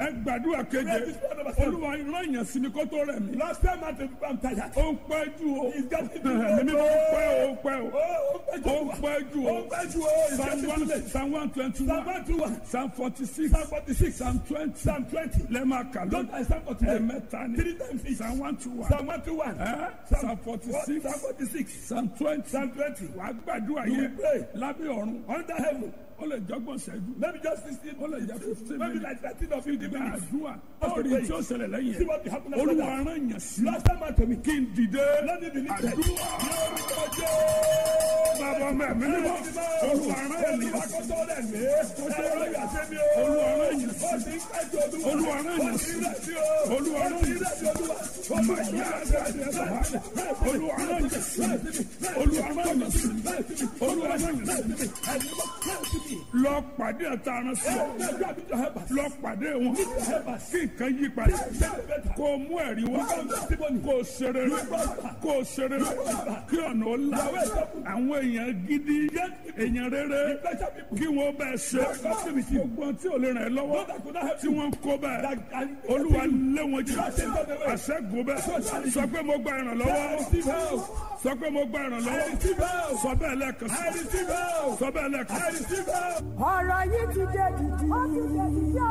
ẹ gbàdúrà keje Pray this prayer number seven. olúwa ìran yẹn sí mi kó tó rẹ̀ mí. Last time I told you I'm tired. ó ń pẹ́ jù o It's getting too ẹ̀mí late. mi ó pẹ́ o ó pẹ́ o Oh, ó ń pẹ́ jù o Oh, thank you. Oh, it's psalm getting too one late. psalm one twenty Psalm one 121. psalm forty six Psalm 46. psalm twenty Psalm 20. lẹ́ẹ̀ma kà ló Don't I Psalm 48? ẹ̀mẹ́ta ni Three times each. psalm one two one Psalm 121. ẹ̀ psalm forty six Psalm 46. psalm twenty Psalm 20. wàá gbàdúrà You yẹn will pray. lábẹ́ ọ̀run Under heaven. ó lè jọ́gbọ̀n ṣẹ́jú Maybe just 16. ó lè jẹ́ fifteen Maybe minutes like 13 or 15 minutes. àdúrà Just orí pray. tí ó ṣẹlẹ̀ lẹ́yìn See what will happen after olúwa that. rán yẹn sí Last time I told me. kí n dìde Let me believe that. àdúrà bàbá mẹ́mí mímọ́ olúwa rán yẹn sí olúwa rán yẹn sí olúwa rán yẹn sí olúwa rán yẹn sí màyà olúwa rán yẹn sí olúwa rán yẹn sí olúwa rán yẹn sí lọ pàdé ẹ̀ta aran sí ọ lọ pàdé wọn kí nǹkan yí padà kó o mú ẹ̀rí wá kó o ṣeré kó o ṣeré kí ọ̀nà ó là àwọn èèyàn gidi èèyàn rere kí wọ́n bẹ́ẹ̀ ṣe gbogbo tí ò lè ràn ẹ́ lọ́wọ́ tí wọ́n ń kó bẹ́ẹ̀ olúwa lé wọn jù àṣẹ́gun bẹ́ẹ̀ sọ pé mo gba ìrànlọ́wọ́ sọ pé mo gba ìrànlọ́wọ́ sọ bẹ́ẹ̀ lẹ́ẹ̀kan sí sọ bẹ́ẹ̀ lẹ́ẹ̀kan sí. ọ̀rọ̀ yìí ti dé dìdì.